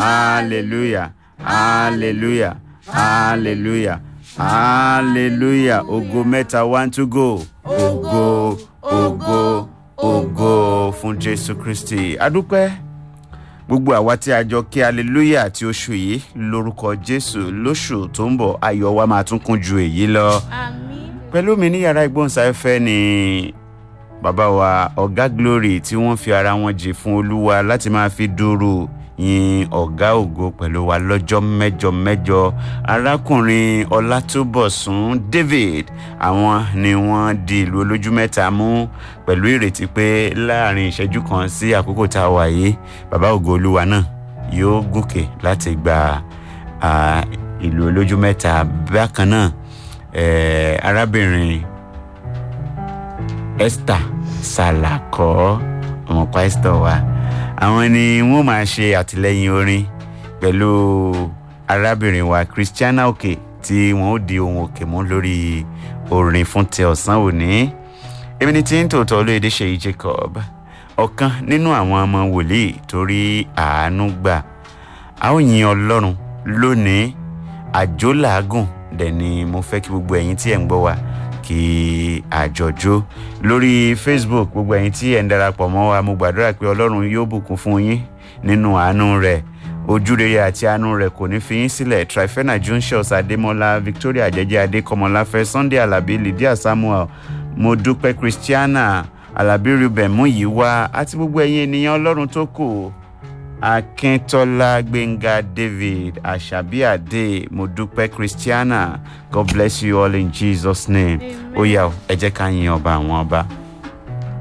hallelujah hallelujah hallelujah hallelujah ògo mẹ́ta one to go ògo ògo ògo fún jésù kristi adúpẹ́ gbogbo àwa tí a jọ kí hallelujah àti oṣù yìí lórúkọ jésù lóṣù tó ń bọ̀ ayọ̀ wa máa tún kún ju èyí lọ Àmín. pẹ̀lú mi ní yàrá ìgbóhùnsáfẹ́fẹ́ ni bàbá wa ọ̀gá glory tí wọ́n fi ara wọn jì fún olúwa láti máa fi dúró yin ọ̀gá ògo pẹ̀lú wa lọ́jọ́ mẹ́jọ mẹ́jọ arákùnrin ọlátúbọ̀sún david àwọn ni wọ́n di ìlú olójú mẹ́ta mú pẹ̀lú ìrètí pé láàrin ìṣẹ́jú kan sí àkókò tá a wà yìí bàbá ògo olúwa náà yóò gòkè láti gba ah, ìlú olójú mẹ́ta bákan náà eh, arábìnrin esther salakọ ọmọ pásítọ̀ wa àwọn ni wọ́n máa ṣe àtìlẹ́yìn orin pẹ̀lú arábìnrin wa christiana òkè tí wọ́n ó di ohun òkè mú lórí orin fún ti ọ̀sán òní èmi ni tí ń tòótọ́ olóyèdè ṣèyí jacob ọ̀kan nínú àwọn ọmọ wòlíì torí àánú gbà a ó yin ọlọ́run lónìí àjò làágùn dẹ̀ ni mo fẹ́ kí gbogbo ẹ̀yin tí ẹ̀ ń gbọ́ wa kí àjọjó lórí facebook gbogbo ẹ̀yin tí ẹ̀ ń darapọ̀ mọ́ wa mo gbàdúrà pé ọlọ́run yóò bùkún fún yín nínú àánú rẹ̀ ojú rere àti àánú rẹ̀ kò ní fi yín sílẹ̀ trifena junshos adémọlá victoria jẹjẹ adékọmọláfẹ́ sunday alábí lydia samuel mo dúpẹ́ christiana alábí ruben muyiwa àti gbogbo ẹ̀yin ènìyàn ọlọ́run tó kù akíntola gbẹ̀ngà david àṣàbíàdé mọ̀dúpẹ́ christiana god bless you all in jesus name ó yá o ẹ jẹ́ ká yin ọba àwọn ọba.